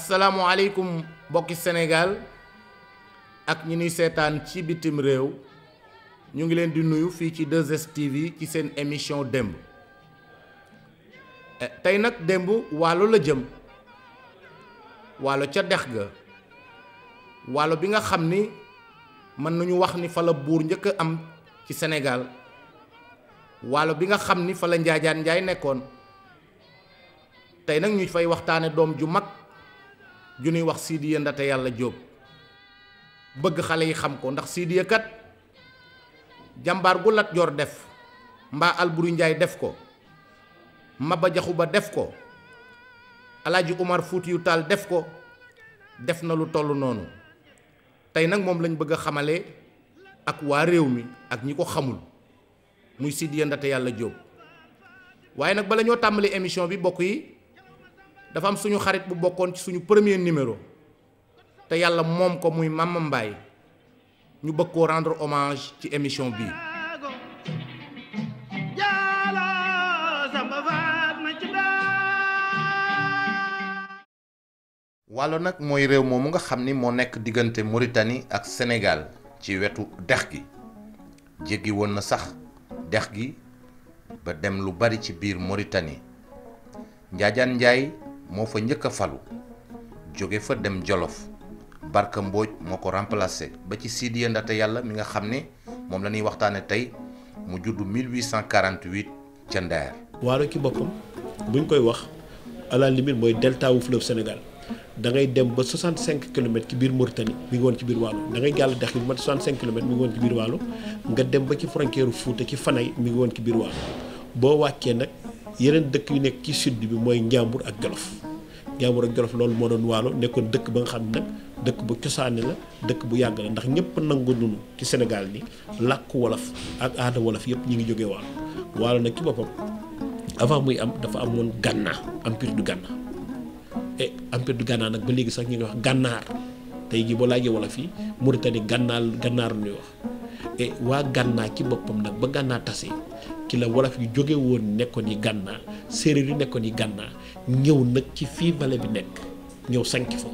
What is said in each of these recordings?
asalaamualeykum mbokki Sénégal ak ñi ñuy seetaan ci bitim réew ñu ngi leen di nuyu fii ci 2STV ci seen émission démb tey nag démb waalo la jëm waalo ca dex ga waalo bi nga xam ni mën nañu wax ni fa la buur njëkk a am ci Sénégal waalo bi nga xam ni fa la njaajaan njaay nekkoon tey nag ñu fay waxtaane doom ju mag ju ñuy wax Sidiya Ndate Yàlla Jóob bëgg xale yi xam ko ndax Sidiya kat jàmbaar gu Lat Joor def mbaa Alburi Njaay def ko Maba Jaxu Ba def ko Alaaji Umar Fuutiyu Taal def ko def na lu toll noonu tey nag moom lañ bëgg a xamale ak waa réew mi ak ñi ko xamul muy Sidiya Ndate Yàlla Jóob waaye nag bala ñoo tàmbali émission bi bokk yi dafa am suñu xarit bu bokkoon ci suñu premier numéro te yàlla moom ko muy Mama Mbaye ñu bëgg koo rendre hommage ci émission bii Waalo nag mooy réew moomu nga xam ni moo nekk diggante Mauritanie ak Sénégal ci wetu dex gi jéggi woon na sax dex gi ba dem lu bari ci biir Mauritanie Njaajaan Njaay moo fa njëkk a falu jóge fa dem Jolof Barka Mbooj moo ko remplacé ba ci Sidiya Ndate Yàlla mi nga xam ne moom la ñuy waxtaane tey mu judd 1848 ca Ndeer waalo ci boppam buñ koy wax à la limite mooy delta wu fleuve Sénégal da ngay dem ba 65 kilomètres ci biir Mauritanie mi ngi woon ci biir Waalo da ngay jàll dex gi bu mat 65 kilomètres mi ngi woon ci biir Waalo nga dem ba ci frontière Fuuta ci Fanay mi ngi woon ci biir Waalo boo wàccee nag yeneen dëkk yu nekk ci sud bi mooy Njàmbur ak Jolof Njàmbur ak Jolof loolu moo doon Waalo nekkoon dëkk ba nga xam ne nag dëkk bu cosaane la dëkk bu yàgg la ndax ñëpp nangu nunu ci Sénégal ni làkku wolof ak aada wolof yëpp ñi ngi jógee Waalo Waalo nag ci boppam avant muy am dafa amoon Gànna empire du Gànna et empire du Gànnaar nag ba léegi sax ñu ngi wax gànnaar tey jii boo laajee wolof yi Mauritanie gànnaar gànnaar lu ñuy wax et waa gànnaar ci boppam nag ba gànnaar tase ci la wolof yu jóge woon nekkoon yi gànnaar séeréer yu nekkoon yi gànnaar ñëw nag ci fii vallée bi nekk ñëw sanc fa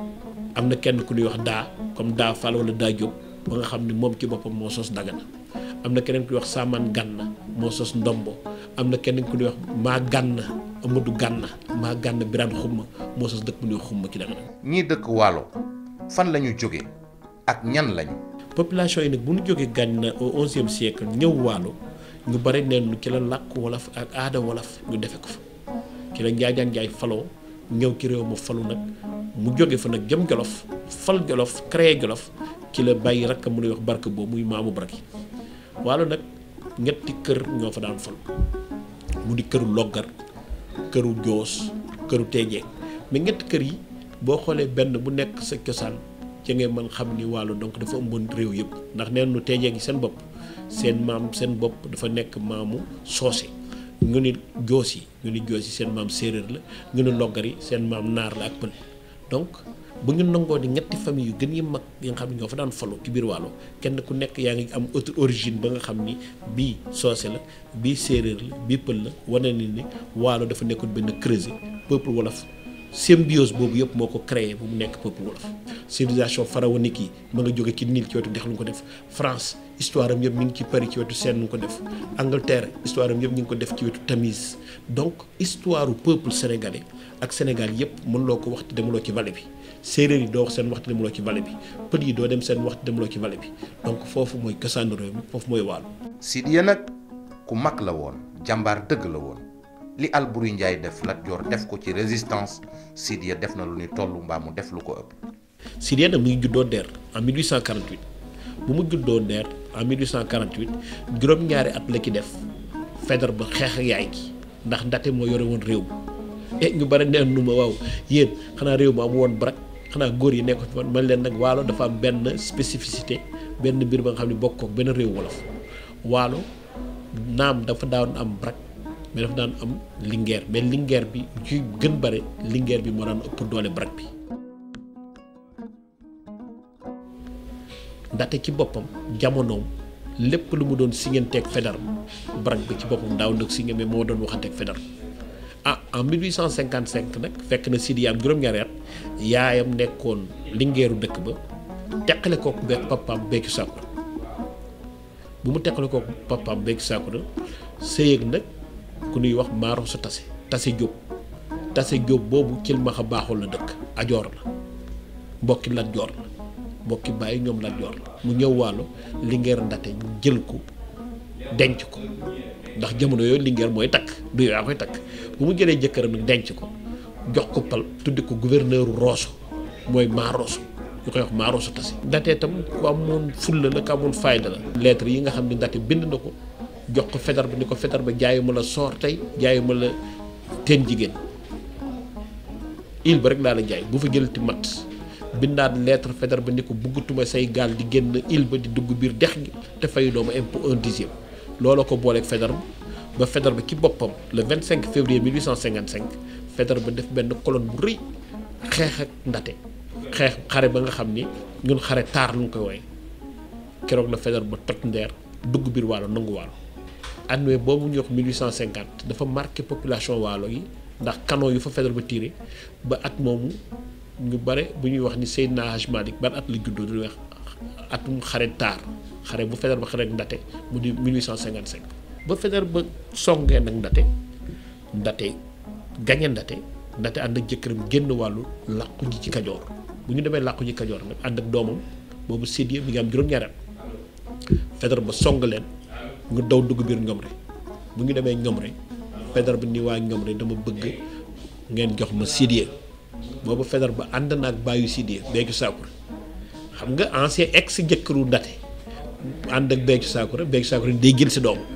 am na kenn ku ñuy wax daa comme daa Fall wala daa Jóob ba nga xam ne moom ci boppam moo sos Dagana am na keneen ku ñuy wax Saamaan Gànna moo sos Ndombo am na keneen ku ñuy wax maa gànna Amadou Gànna maa gànna Biraan Xumma moo sos dëkk bu ñuy xumma ci Dagana ñii dëkk Waalo fan la ñu jóge ak ñan lañu population yi nag bu ñu jógee Gànna au onzième siècle ñëw Waalo ñu bari neen ci la làkk wolof ak aada wolof ñu defe ko fa ci la njaajaan njaay faloo ñëw ci réew ma falu nag mu jóge fa nag jëm Jolof fal Jolof créé Jolof ci la bàyyi rakk mu nuy wax barke boobu muy maamu barki Waalo nag ñetti kër ñoo fa daan falu mu di këru loggar këru joos këru teejeeg mais ñetti kër yi boo xoolee benn bu nekk sa cosaan ci ngay mën xam ni Waalo donc dafa ëmboon réew yëpp ndax neen nu teejeeg yi seen bopp seen maam seen bopp dafa nekk maamu soose ñu ni joos yi ñu ni joos yi seen maam séeréer la ñu ni loggar yi seen maam naar la ak pël donc bu ñu nangoo ni ñetti famille yu gën yi mag yi nga xam ne ñoo fa daan falu ci biir Waalo kenn ku nekk yaa ngi am autre origine ba nga xam ni bii soose la bii séeréer la bii pël la wane ni ni Waalo dafa nekkoon benn creuset peuple wolof symbiose boobu yëpp moo ko créé bu mu nekk peuple wolof civilisation pharaonique yi ma nga jóge ci Nil ci wetu dex lu ko def France histoire am yëpp mi ngi ci Paris ci wetu Seine lu ko def Angleterre histoire am yëpp ñu ngi ko def ci wetu Tamise donc histoire peuple sénégalais ak Sénégal yëpp mën loo ko wax te demuloo ci vallée bi séeréer yi doo wax seen wax te demuloo ci vallée bi pël yi doo dem seen wax te demuloo ci vallée bi donc foofu mooy cosaanu réew mi foofu mooy Waalo Sidiya nag ku mag la woon jàmbaar dëgg la woon li Alburi Njaay def Lat Joor def ko ci résistance Sidiya def na lu ni tollu mbaa mu def lu ko ëpp Sidiya nag mu ngi juddoo Nder en 1848 bu mu juddoo Nder en 1848 juróom-ñaari at la ci def fedar ba xeex ak yaay gi ndax ndate moo yore woon réew mi ñu bari neen nu ma waaw yéen xanaa réew mi am woon barak xanaa góor yi nekk ci man leen nag waalo dafa am benn spécificité benn mbir ba nga xam ne bokk ak benn réew wolof waalo naam dafa daan am barak mais dafa daan am lingeer mais lingeer bi ci gën bare lingeer bi moo daan ëpp doole barak bi ndaxte ci boppam jamonoom lépp lu mu doon signanteeg Faidherbe barak bi ci boppam daaw nag signé mais moo doon waxanteeg Faidherbe ah en 1855 nag fekk na Sidiya am juróom-ñaari at yaayam nekkoon lingeeru dëkk ba teqale kooku be papaam Béthio Sacoura bu mu teqale kooku papaam Béthio Sacoura sëyeeg nag ku ñuy wax Maaro sa tase tase Jóob tase Jóob boobu cilmaxa baaxul la dëkk ajoor la mbokki Lat Joor la mbokki bàyyi ñoom Lat Joor la mu ñëw waalo lingeer ndate jël ko denc ko ndax jamono yooyu lingeer mooy takk du yaa koy takk bu mu jëlee jëkkëram nag denc ko jox ko pal tuddi ko gouverneur Rosso mooy maa Rosso ñu koy wax maa Rosso tase ndate itam ku amoon fulla la ku amoon fayda la lettre yi nga xam ne ndate bind na ko jox ko fedar ba ni ko fedar ba jaayuma la soor tey jaayuma la teen jigéen il ba rek laa la jaay bu fa jëlati mat bindaat lettre fedar ba ni ko buggatuma say gaal di génn il ba di dugg biir dex gi te fayu dooma impôt un dixième looloo ko booleeg fedar ba ba fedar ba ci boppam le 25 février 1855 fedar ba def benn colonne bu rëy xeex ak ndate xeex xare ba nga xam ni ñun xare taar lu ñu koy wooye keroog la fedar ba toj ndeer dugg biir waalo nangu waalo année boobu ñuy wax 1850 dafa marqué population waalo yi ndax canon yu fa fedar ba tiré ba at moomu ñu bare bu ñuy wax ni Seydina Hadj Malick ban at la juddoo du wax atum xare taar xare bu fedar ba xare ak ndate mu di 1855 ba fedar ba songee nag ndate ndate gañe ndate ndate ànd ak jëkkëram génn wàllu làqu ji ci kajoor bu ñu demee làqu ji kajoor nag ànd ak doomam boobu Sidiya mi ngi am juróom-ñaari at fedar ba song leen ñu daw dugg biir Ñomre bu ñu demee Ñomre fedar ba ni waa Ñomre dama bëgg ngeen jox ma Sidiya boobu fedar ba ànd na ak bàyyu Sidiya Béthio Sacoura xam nga ancien ex jëkkëru ndate ànd ak Béthio Sacoura Béthio Sacoura day jël si doom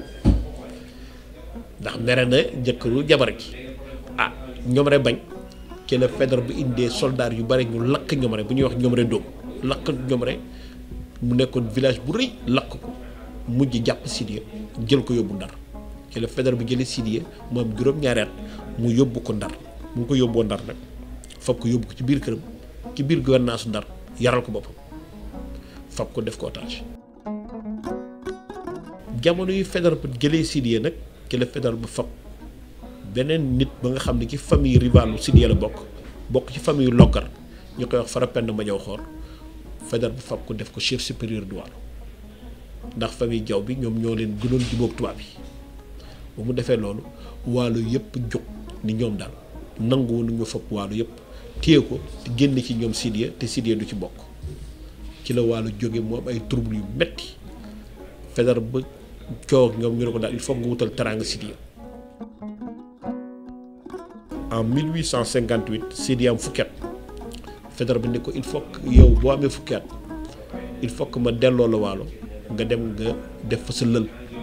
ndax mere na jëkkëru jabar ji ah Ñomre bañ ci la fedar bu indee soldaar yu bari ñu lakk Ñomre bu ñuy wax Ñomre doom lakk Ñomre mu nekkoon village bu rëy lakk ko mujj jàpp Sidiya jël ko yóbbu ndar ci la fedar bu jëlee Sidiya mu am juróom-ñaari at mu yóbbu ko ndar mu ngi ko yóbboo ndar nag fab ko yóbbu ko ci biir këram ci biir gouvernance ndar yaral ko boppam fab ko def ko otage jamono yu fedar ba jëlee Sidiya nag ci la fedar ba fab beneen nit ba nga xam ne ci famille rivalu Sidiya la bokk bokk ci famille loggar ñu koy wax Farapend ma jaw xoor fedar bu fab ko def ko chef supérieur du Waalo ndax famille jaw bi ñoom ñoo leen gënoon jubóog tubaab yi ba mu defee loolu waalo yëpp jóg ni ñoom daal nanguwu nu ñu fab waalo yëpp téye ko te génn ci ñoom Sidiya te Sidiya du ci bokk ci la waalo jóge mu am ay trouble yu metti fedar ba coow ñoom ñu ne ko daal il faut nga wutal teraanga Sidiya en 1858 Sidiya am fukki at fedar bi ni ko il faut que yow boo amee fukki at il faut que ma delloo la waalo nga dem nga def fa sa lël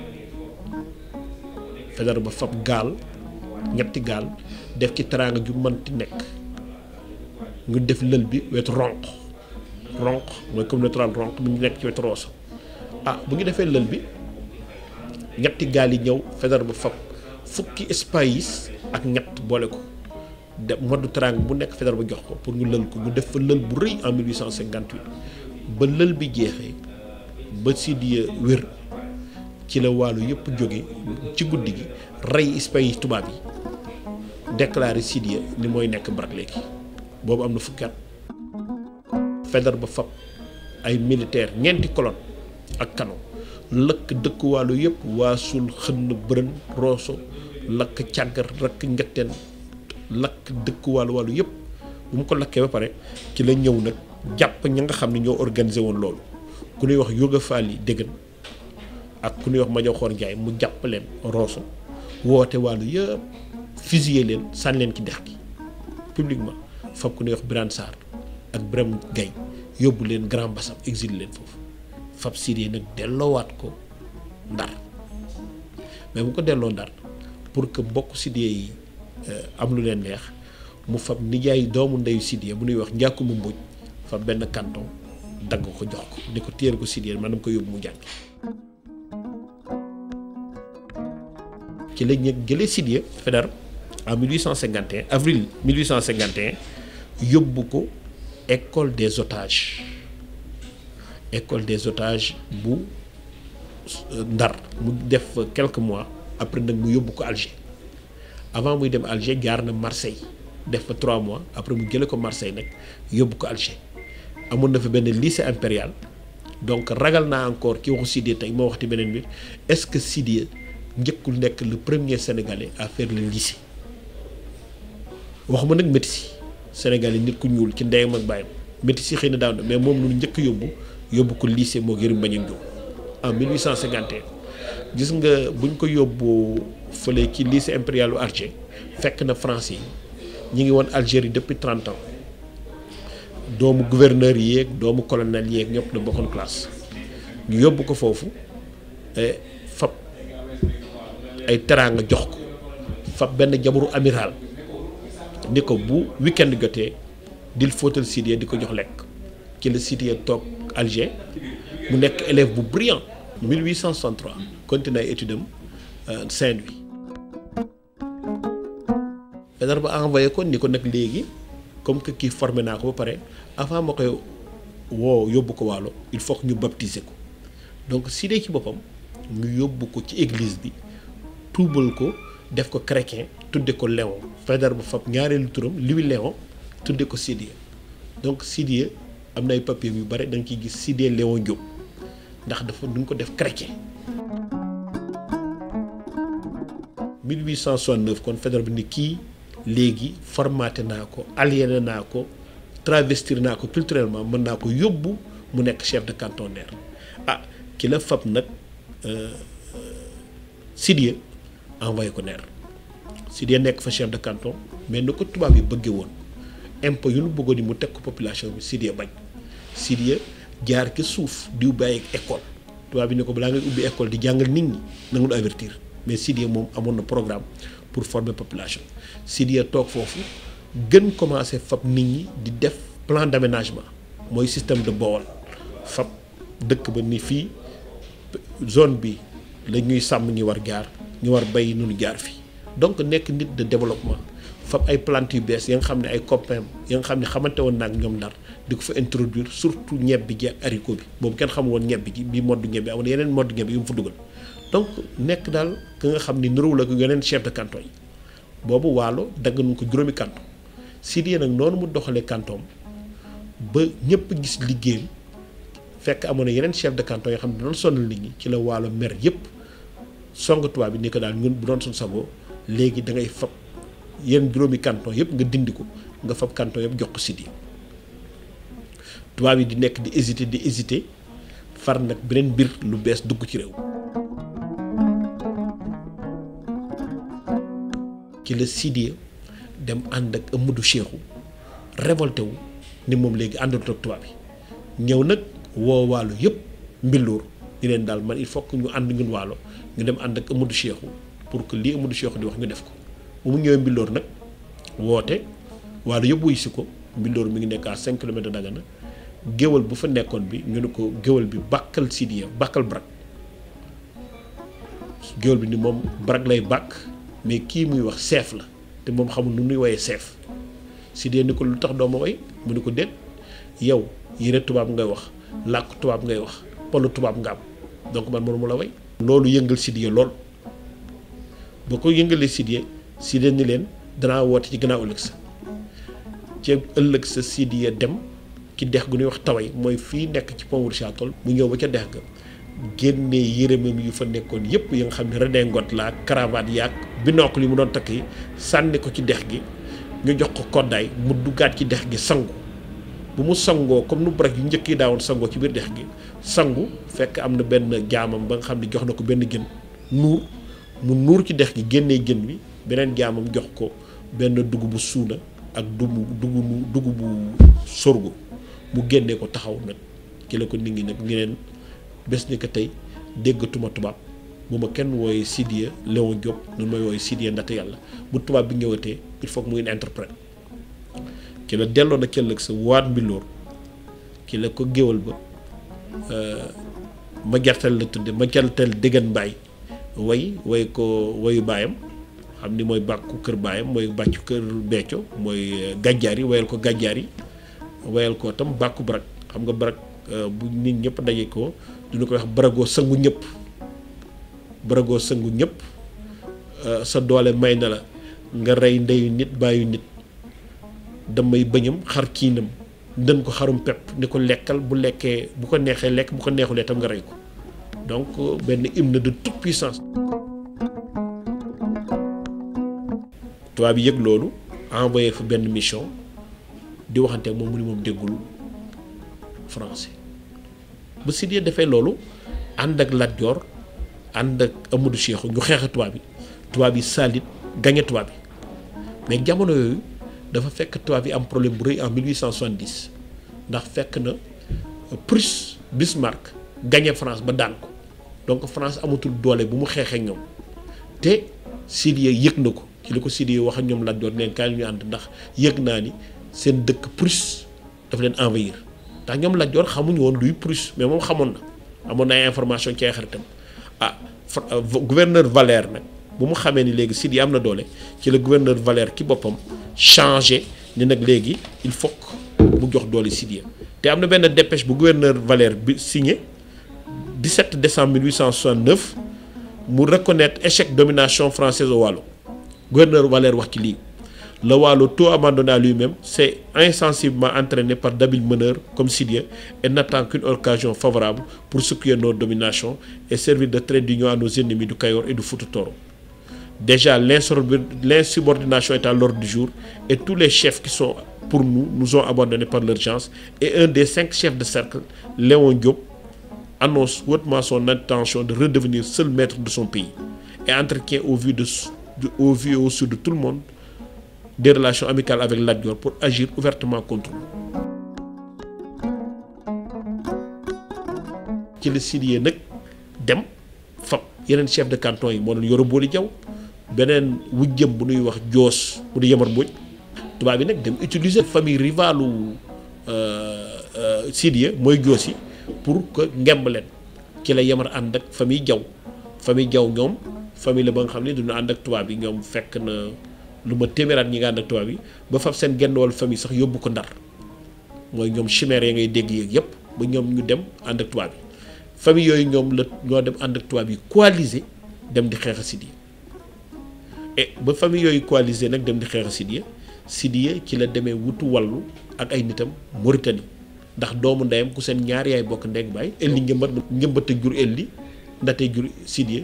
fedar ba fab gaal ñetti gaal def ci teraanga ju mënti nekk ñu def lël bi wetu ronq ronq mooy communauté rurale ronq mu ngi nekk ci wetu Rosso ah bu ñu defee lël bi ñetti gaal yi ñëw fedar ba fab fukki espace ak ñett boole ko de moddu teraanga bu nekk fedar ba jox ko pour ñu lël ko mu def fa lël bu rëy en 1858 ba lël bi jeexee ba Sidiya wér ci la waalo yëpp jóge ci guddi gi rey espace tubaab yi déclaré Sidiya ni mooy nekk Brak léegi boobu am na fukki at fedar ba fab ay militaire ñeenti colonne ak canon lakk dëkk waalo yëpp waasul xënn bërën Rosso lakk càggar rakk ngetteen lakk dëkk waalo waalo yëpp bu mu ko lakkee ba pare ci la ñëw nag jàpp ña nga xam ne ñoo organisé woon loolu ku ñuy wax Yoga Fall yi déggan ak ku ñuy wax Majaw Xoor Njaay mu jàpp leen Rosso woote waalo yëpp fusillé leen sànni leen ci dex gi publiquement fab ku ñuy wax Birane Sarr ak Birame Gaye yóbbu leen Grand Bassam exilé leen foofu fab Sidiya nag delloowaat ko Ndar mais bu ko delloo Ndar pour que mbokk Sidiya yi am lu leen neex mu fab nijaay doomu ndeyu Sidiya bu ñuy wax njàkkuma mbuj fab benn canton dagg ko jox ko ni ko téyel ko Sidiya man dama ko yóbbu mu jàngi ci la ñu jëlee Sidiya Faidherbe en 1851 avril 1851 yóbbu ko école des otages école des otages bu Ndar mu def quelques mois après nag mu yóbbu ko Alger avant muy dem Alger jaar na Marseille def fa 3 mois après mu jële ko Marseille nag yóbbu ko Alger amoon na fa benn lycée impérial donc ragal naa encore ki waxu Sidiya tey moo waxti beneen bi est-ce que Sidiya njëkkul nekk le premier sénégalais à faire le lycée waxuma nag métis yi sénégalais nit ku ñuul ci ndeyam ak bàyyam métis yi xëy na daaw na mais moom lu njëkk yóbbu yóbbu ko lycée moo Yërim Mbagnick Diop en 1851 gis nga buñ ko yóbbu fële ci lycée impérial u Alger fekk na français yi ñi ngi woon Algérie depuis 30 ans doomu gouverneur yi yeeg doomu colonel yeeg ñëpp da bokkoon classe ñu yóbbu ko foofu fab ay teraanga jox ko fab benn jabaru amiral ni ko bu weekend jotee dil fóotal Sidiya di ko jox lekk ci la Sidiya toog Alger mu nekk élève bu brillant 1863 continué ay études am Saint-Louis Faidherbe ba envoyé ko ni ko nag léegi comme que kii formé naa ko ba pare avant ma koy woo yóbbu ko waalo il faut que ñu baptiser ko donc Sidiya ci boppam ñu yóbbu ko ci église bi tuubal ko def ko chrétien tudde ko Léon Faidherbe ba fab ñaareelu turam Louis Léon tudde ko Sidiya donc Sidiya am na ay papier yu bare da nga ciy gis Sidiya Léon Diop ndax dafa duñ ko def chrétien 1869 kon Faidherbe ni kii léegi formaté naa ko aliéné naa ko travestir naa ko culturellement mën naa ko yóbbu mu nekk chef de canton Nder ah ki la fab nag Sidiya envoyé ko Nder Sidiya nekk fa chef de canton mais ni ko tubaab yi bëggee woon impôt yu nu bëggoon ni mu teg ko population bi Sidiya bañ Sidiya jaar ci suuf diw bàyyi école tubaab bi ne ko balaa ngay ubbi école di jàngal nit ñi nangul avertir mais Sidiya moom amoon na programme pour former population Sidiya toog foofu gën commencé fab nit ñi di def plan d'aménagement mooy système de Bawol fab dëkk ba ni fii zone bi la ñuy sàmm ñi war jaar ñu war bay nu jaar fii donc nekk nit de développement fab ay plante yu bees ya nga xam ne ay copains ya nga xam ne xamante woon naa ak ñoom ndar di ko fa introduire surtout ñebbi ji ak haricot bi boobu kenn xamul woon ñebbi ji bii moddu ñebbi amoon yeneen moddu ñebbi yu mu fa dugal donc nekk daal ka nga xam ni niruwul ak yeneen chef de canton yi boobu waalo dagg nañ ko juróomi canton Sidiya nag noonu mu doxalee canton ba ñëpp gis liggéeyam fekk amoon na yeneen chef de canton yoo xam ne doon sonal nit ñi ci la waalo mer yëpp song tubaab bi ni ko daal ñun bu doon suñ sagoo léegi da ngay fab yenn juróomi canton yëpp nga dindi ko nga fab canton yëpp jox ko Sidiya tubaab yi di nekk di hésiter di hésiter far nag beneen mbir lu bees dugg ci réew ci la Sidiya dem ànd ak Amadou Cheikhou révolté wu ni moom léegi àndatut ak tubaab yi ñëw nag woo waalo yëpp mbilluur di leen daal man il faut que ñu ànd ñun waalo ñu dem ànd ak Amadou Cheikhou pour que lii Amadou Cheikhou di wax ñu def ko bu mu ñëwee mbilloor nag woote waalo yëpp wuy si ko mbilloor mi ngi nekk à 5 kilomètres de Dagana géwal bu fa nekkoon bi ñu ne ko géwal bi bàkkal Sidiya bàkkal Brak géwal bi ni moom Brak lay bàkk mais kii muy wax seef la te moom xamul nu nuy woyee seef Sidiya ni ko lu tax doo ma woy mu ni ko déet yow yére tubaab ngay wax làkk tubaab ngay wax polu tubaab nga am donc man mënu mu la woy loolu yëngal Sidiya lool boo ko yëngalee Sidiya Sidiya ni leen danaa woote ci gannaaw ëllëg sa ci ëllëg sa Sidiya dem ci dex gu ñuy wax taway mooy fii nekk ci pont Richard-Toll mu ñëw ba ca dex ga génnee yërëmam yu fa nekkoon yépp yi nga xam ne redingote la cravate yaag binocle yi mu doon takk yi sànni ko ci dex gi ñu jox ko koddaay mu duggaat ci dex gi sangu bu mu sangoo comme nu Brak yu njëkk yi daawoon sangoo ci biir dex gi sangu fekk am na benn jaamam ba nga xam ne jox na ko benn jën nuur mu nuur ci dex gi génnee jën wi beneen jaamam jox ko benn dugubu suuna ak dugu dugubu dugubu sorgo mu génnee ko taxaw nag ci la ko nit ñi nag ni leen bés ni ko tey déggatuma tubaab bu ma kenn wooyee Sidiya Léon Diop nu may wooyee Sidiya ndaxte yàlla bu tubaab bi ñëwatee il faut que muy interprète ki la delloo na këllëg sa waat mbilóor ki la ko géwal ba ma gertal la tudde ma gertal déggan mbaay way way ko wayu baayam xam ni mooy bàkku kër baayam mooy bàccu kër becco mooy gàjjaar yi wayal ko gàjjaar yi wayal ko tam bàkku Brak xam nga Brak bu nit ñëpp daje ko duñu koy wax baragoo sangu ñëpp baragoo sangu ñëpp sa doole may na la nga rey ndeyu nit bàyyu nit damay bëñam xar kiinam dën ko xarum pepp ni ko lekkal bu lekkee bu ko neexee lekk bu ko neexulee tam nga rey ko donc benn hymne de toute puissance tubaab bi yëg loolu envoyé fa benn mission di waxante moom mu ni moom déggul français ba Sidiya defee loolu ànd ak Lat Joor ànd ak Amadou Cheikhou ñu xeexe tubaab bi tubaab yi saalit gañe tubaab bi mais jamono yooyu dafa fekk tubaab yi am problème bu rëy en 1870 ndax fekk na Prusse Bismarck gañe France ba daan ko donc France amatul doole bu mu xeexee ñoom te Sidiya yëg na ko ci li ko Sidiya wax ak ñoom Lat Joor leen kaay ñu ànd ndax yëg naa ni seen dëkk Prusse dafa leen envahir ndax ñoom Lat Joor xamuñu woon luy Prusse mais moom xamoon na amoon na ay information ci ay xaritam ah gouverneur Valère nag bu mu xamee ni léegi Sidiya am na doole ci la gouverneur Valère ki boppam changé ni nag léegi il faut mu jox doole Sidiya te am na benn dépêche bu gouverneur Valère bi signé 17 décembre 1869 mu reconnaître échec domination française au Waalo gouverneur Valère wax ci lii le Waalo tout abandonné à lui-même s'est insensiblement entraîné par d'habiles meneurs comme Sidiya et n'attend qu'une occasion favorable pour secouer nos dominations et servir de trait d'union à nos ennemis du Kayor et du Fouta Toro déjà l'insubordination est à l'ordre du jour et tous les chefs qui sont pour nous nous ont abandonnés par l'urgence et un des cinq chefs de cercle Léon Diop annonce hautement son intention de redevenir seul maître de son pays et entretient au vu de, de au vu et au su de tout le monde des relations amicales avec Lat Dior pour agir ouvertement contre nous ci la Sidiya nag dem fab yeneen chef de canton yi moo doon Yoro Boli Diaw beneen wujjëm bu nuy wax joos bu di Yamar Mbodj tubaab bi nag dem utiliser famille rivalu Sidiya mooy joos yi pour que ngemb leen ci la Yamar ànd ak famille Diaw famille Diaw ñoom famille la ba nga xam ne duñu ànd ak tubaab yi ñoom fekk na lu ma téeméeraat ñi nga ànd ak tubaab yi ba fab seen genn wàllu famille sax yóbbu ko ndar mooy ñoom chimère ya ngay dégg yeeg yëpp ba ñoom ñu dem ànd ak tubaab yi famille yooyu ñoom la ñoo dem ànd ak tubaab yi coalisé dem di xeex a Sidiya et ba famille yooyu coalisé nag dem di xeex a Sidiya Sidiya ci la demee wutu wàllu ak ay nitam Mauritanie ndax doomu ndeyam ku seen ñaar yaay bokk ndeg baay elli njëmbat njëmbat ak jur elli ndatee jur Sidiya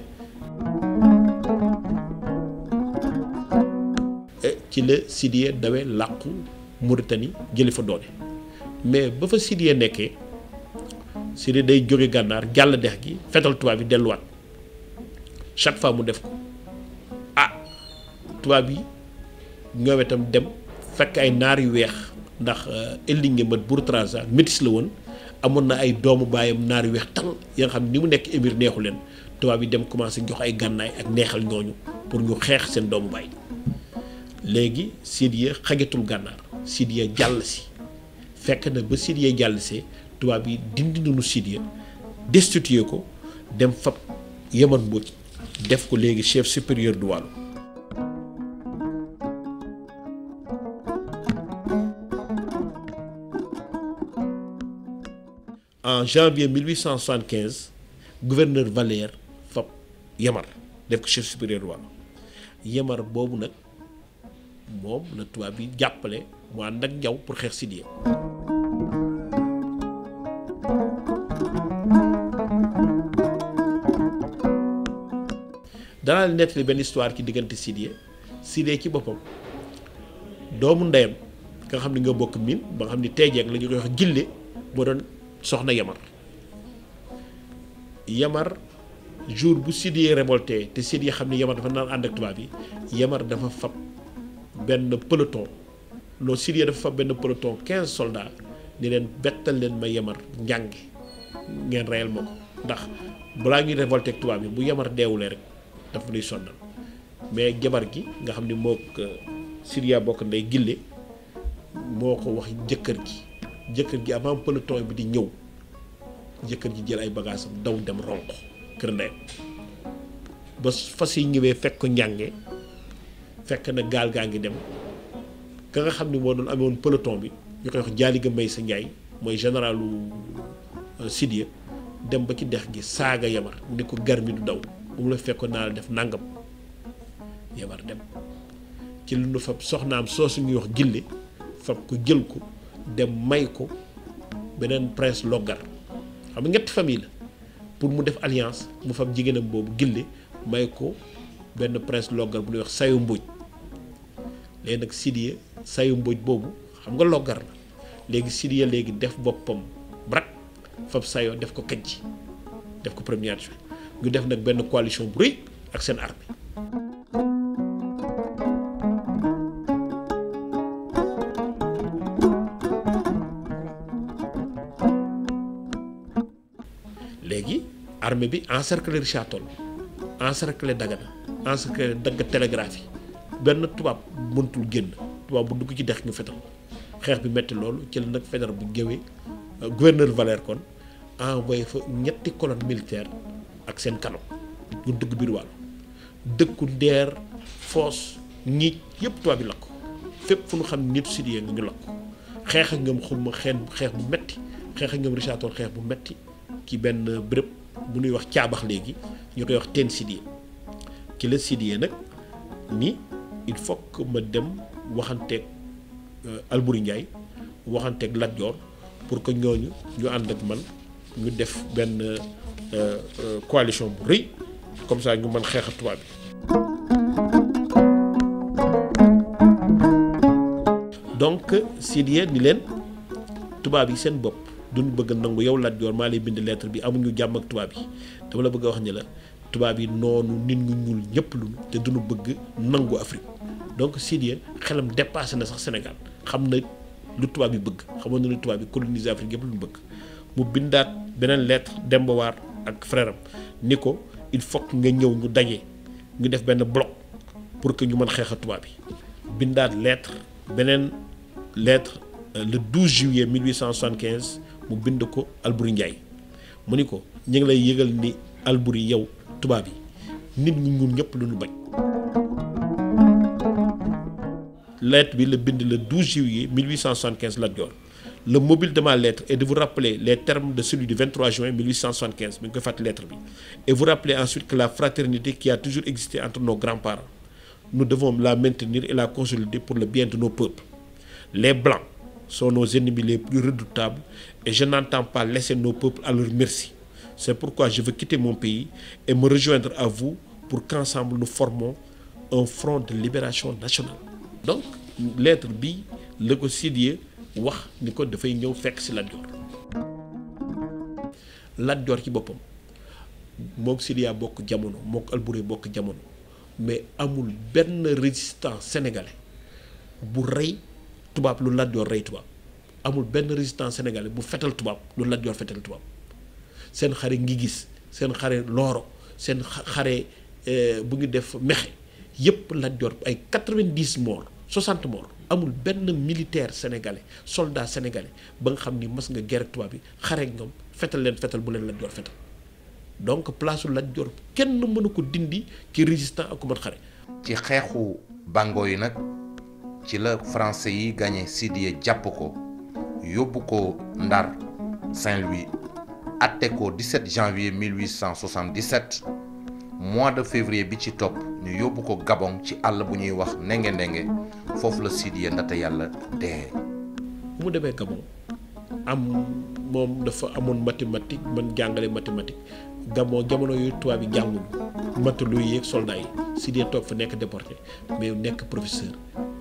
ci la Sidiya dawee làqu Mauritanie jëli fa doole mais ba fa Sidiya nekkee Sidiya day jóge gànnaar jàll dex gi fetal tubaab yi delluwaat chaque fois mu def ko ah tubaab yi ñoom itam dem fekk ay naar yu weex ndax Ellinge Mat Bourtraza métis la woon amoon na ay doomu baayam naar yu weex tal ya nga xam ni mu nekk émir neexu leen tubaab yi dem commencé jox ay gànnaay ak neexal ñooñu pour ñu xeex seen doomu baay léegi Sidiya xajatul gànnaar Sidiya jàll si fekk na ba Sidiya jàll see tubaab yi dindi nañu Sidiya destitué ko dem fab Yamar Mbodj def ko léegi chef supérieur du Waalo en janvier 1875 gouverneur Valère fab Yamar def ko chef supérieur du Waalo Yamar boobu nag moom la tubaab bi jàppale mu ànd ak njaw pour xeex Sidiya danaa la nettali benn histoire ci diggante Sidiya Sidiya ci boppam doomu ndeyam nga xam ne nga bokk miin ba nga xam ne teejeeg la ñu koy wax gille moo doon soxna Yamar Yamar jour bu Sidiya révolté te Sidiya xam ne Yamar dafa naan ànd ak tubaab yi Yamar dafa fab benn peloton loolu Sidiya dafa fab benn peloton 15 soldats ni leen bettal leen ma Yamar njàngi ngeen reyal ma ko ndax balaa ñuy révolté ak tubaab yi bu Yamar deewulee rek dafa nuy sonnal mais jabar gi nga xam ne moo ko Sidiya bokk ndey gille moo ko wax jëkkër ji jëkkër ji avant peloton bi di ñëw jëkkër ji jël ay bagages am daw dem ronq kër ndeyam ba fas yi ñëwee fekk ko njànge fekk na gaal gaa ngi dem ka nga xam ne moo doon amoon peloton bi ñu koy wax jaaliga may sa njaay mooy généralu Sidiya dem ba ci dex gi saaga Yamar ni ko gar mi du daw bu mu la fekkoon naa la def nàngam Yamar dem ci lu nu fab soxnaam soosu ñuy wax gille fab ko jël ko dem may ko beneen prince loggar xam nga ñetti famille la pour mu def alliance mu fab jigéenam boobu gille may ko benn prince loggar bu ñuy wax sayu mbóoj léegi nag Sidiya sayu mbóoj boobu xam nga loggar la léegi Sidiya léegi def boppam brak fab sayoo def ko kajji def ko premier adjoint ñu def nag benn coalition bu rëy ak seen armée léegi armée bi encercler Richard Toll encercler Dagana encercler dagg télégraphie benn tubaab mëntul génn tubaab bu dugg ci dex ñu fetal xeex bi metti loolu ci la nag fédéral bu géwee gouverneur Valère kon envoyé fa ñetti colonne militaire ak seen canon ñu dugg biir wàllu dëkku ndeer foos ñiij yëpp tubaab bi lakk fépp fu ñu xam nit Sidiya nga ñu lakk xeex ak ñoom xuma xeen xeex bu metti xeex ak ñoom Richard Toll xeex bu metti ci benn béréb bu ñuy wax caabax léegi ñu koy wax teen Sidiya ci la Sidiya nag ni il faut que ma dem waxanteeg Alburi Njaay waxanteeg Lat Joor pour que ñooñu ñu ànd ak man ñu def benn coalition bu rëy comme ça ñu mën xeex ak tubaab bi donc Sidiya ni leen tubaab yi seen bopp duñu bëgg nangu yow Lat Joor maa lay bind lettre bi amuñu jàmm ak tubaab yi dama la bëgg a wax ni la tubaab yi noonu nit ñu ñuul ñëpp lu te duñu bëgg nangu Afrique donc Sidiya xelam dépassé na sax Sénégal xam na lu tubaab yi bëgg xamoon na lu tubaab yi coloniser Afrique yëpp lu ñu bëgg mu bindaat beneen lettre Demba War ak frère am ni ko il faut que nga ñëw ñu daje ñu def benn bloc pour que ñu mën xeex a tubaab yi bindaat lettre beneen lettre le 12 juillet 1875 mu bind ko Alburi Njaay mu ni ko ñu ngi lay yëgal ni Alburi yow tubaab yi nit ñi ñun ñëpp lu ñu bañ lettre bi la bind le 12 juillet 1875 Lat Joor le mobile de ma lettre est de vous rappeler les termes de celui du 23 juin 1875 mi ngi koy fàttali lettre bi et vous rappeler ensuite que la fraternité qui a toujours existé entre nos grands-parents nous devons la maintenir et la consolider pour le bien de nos peuples les blancs sont nos ennemis les plus redoutables et je n'entends pas laisser nos peuples à leur merci c'est pourquoi je veux quitter mon pays et me rejoindre à vous pour qu'ensemble nous formons un front de libération nationale donc lettre bi la ko Sidiya wax ni ko dafay ñëw fekk ci Lat Joor Lat Joor ci boppam mook Sidiya bokk jamono mook Alburi bokk jamono mais amul benn résistant sénégalais bu rey tubaab lu Lat Joor rey tubaab amul benn résistant sénégalais bu fetal tubaab lu Lat Joor fetal tubaab seen xare ngi gis seen xare looro seen xare bu ngi def mexe yépp Lat Joor ay 90 morts 60 morts amul benn militaire sénégalais soldat sénégalais ba nga xam ni mas nga guerre ak tubaab bi xare ak ñoom fetal leen fetal bu leen Lat Joor fetal donc place Lat Joor kenn mënu ko dindi ci résistant ak ku mat xare ci xeexu bango yi nag ci la français yi gagné Sidiya jàpp ko yóbbu ko Ndar Saint-Louis atte ko 17 janvier 1877 mois de février bi ci topp ñu yóbbu ko Gabon ci àll bu ñuy wax ndenge ndenge foofu la Sidiya ndata yàlla dee. bu mu demee Gabon am moom dafa amoon mathématique man jàngale mathématique Gabon jamono yooyu tubaab yi jàngul matalu yi ak soldats yi Sidiya toog fa nekk déporté mais nekk professeur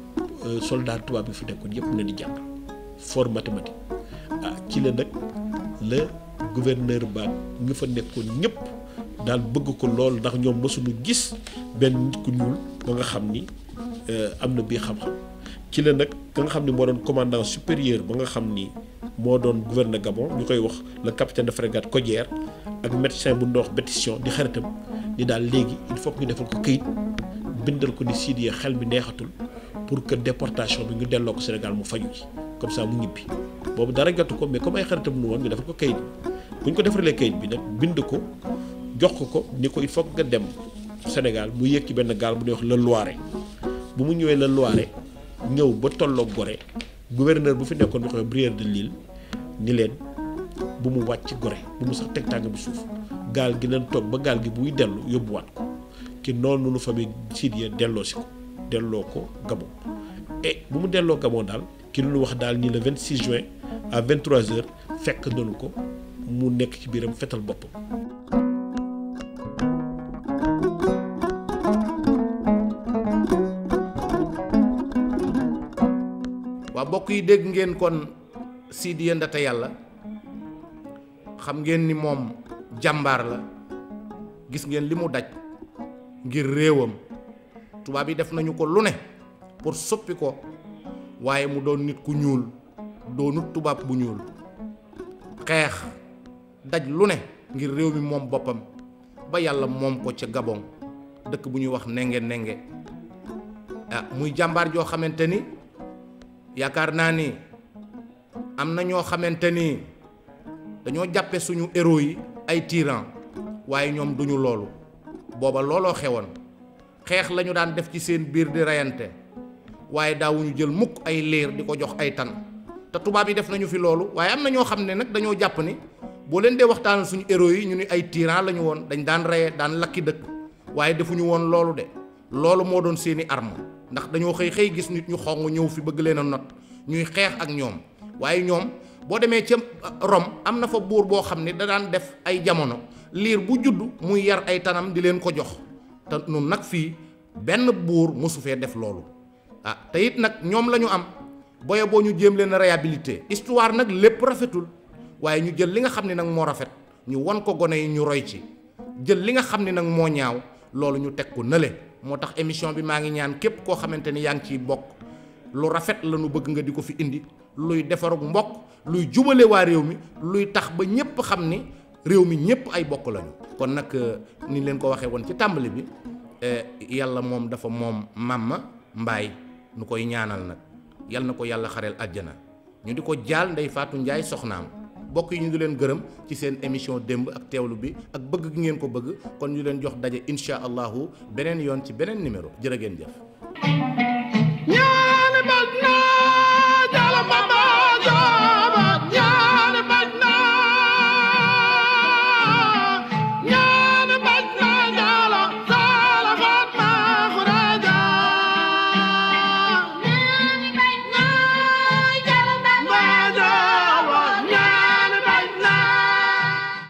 soldat tubaab yi fi nekkoon yëpp na di jàngal fort mathématique ah ci la nag la gouverneur ba ñu fa nekkoon ñëpp. daal bëgg ko lool ndax ñoom mësuñu gis benn nit ku ñuul ba nga xam ni am na bii xam-xam ci la nag ka nga xam ni moo doon commandant supérieur ba nga xam ni moo doon gouverneur Gabon ñu koy wax le capitaine de frégate Codière ak médecin bu ndox bétition di xaritam ni daal léegi il faut que ñu defal ko këyit bindal ko ni Sidiya xel mi neexatul pour que déportation bi ñu delloo ko Sénégal mu faju ci comme ça mu ñibbi boobu dara jotu ko mais comme ay xaritam nu woon ñu defal ko këyit bu ñu ko defalee këyit bi nag bind ko jox ko ko ni ko il faut nga dem Sénégal mu yéeg ci benn gaal bu ñuy wax le Loiret bu mu ñëwee le Loiret ñëw ba tolloog Gorée gouverneur bu fi nekkoon bi xam Brière de Lille ni leen bu mu wàcc Gorée bu mu sax teg tàng bi suuf gaal gi nañ toog ba gaal gi buy dellu yóbbuwaat ko ki noonu nu famille Sidiya delloo si ko delloo ko Gabon et bu mu delloo Gabon daal ki lu ñu wax daal ni le 26 juin à 23h fekk nañu ko mu nekk ci biiram fetal boppam. waa mbokk yi dégg ngeen kon Sidiya Ndata Yàlla xam ngeen ni moom jàmbaar la gis ngeen li mu daj ngir réewam tubaab yi def nañu ko lu ne pour soppi ko waaye mu doon nit ku ñuul doonut tubaab bu ñuul xeex daj lu ne ngir réew mi moom boppam ba yàlla moom ko ca Gabon dëkk bu ñuy wax nenge nenge ah muy jàmbaar joo xamante ni yaakaar naa ni am na ñoo xamante ni dañoo jàppe suñu héros yi ay tyran waaye ñoom duñu loolu booba looloo xewoon xeex lañu daan def ci seen biir di reyante waaye daawuñu jël mukk ay liir di ko jox ay tan te tubaab yi def nañu fi loolu waaye am na ñoo xam ne nag dañoo jàpp ni boo leen dee waxtaanal suñu héros yi ñu ni ay tyran lañu woon dañ daan reye daan lakki dëkk waaye defuñu woon loolu de loolu moo doon seeni arme ndax dañoo xëy xëy gis nit ñu xong ñëw fi bëgg leen a not ñuy xeex ak ñoom waaye ñoom boo demee ca Rome am na fa buur boo xam ne da daan def ay jamono liir bu judd muy yar ay tanam di leen ko jox te nun nag fii benn buur mosu fee def loolu ah te it nag ñoom la ñu am boye boo ñu jéem leen a réhabilité histoire nag lépp rafetul waaye ñu jël li nga xam ne nag moo rafet ñu won ko gone yi ñu roy ci jël li nga xam ne nag moo ñaaw loolu ñu teg ko nële moo tax émission bi maa ngi ñaan képp koo xamante ni yaa ngi ciy bokk lu rafet la ñu bëgg nga di ko fi indi luy defarug mbokk luy jubale waa réew mi luy tax ba ñépp xam ni réew mi ñépp ay bokk lañu kon nag ni leen ko waxee woon ci tàmbali bi yàlla moom dafa moom Mama Mbaay nu koy ñaanal nag yal na ko yàlla xareel àjjana ñu di ko jaal Ndey Faatu Njaay soxnaam bokk yi ñu ngi leen gërëm ci seen émission démb ak teewlu bi ak bëgg gi ngeen ko bëgg kon ñu leen jox daje incha allahu beneen yoon ci beneen numéro jërë ngeen jëf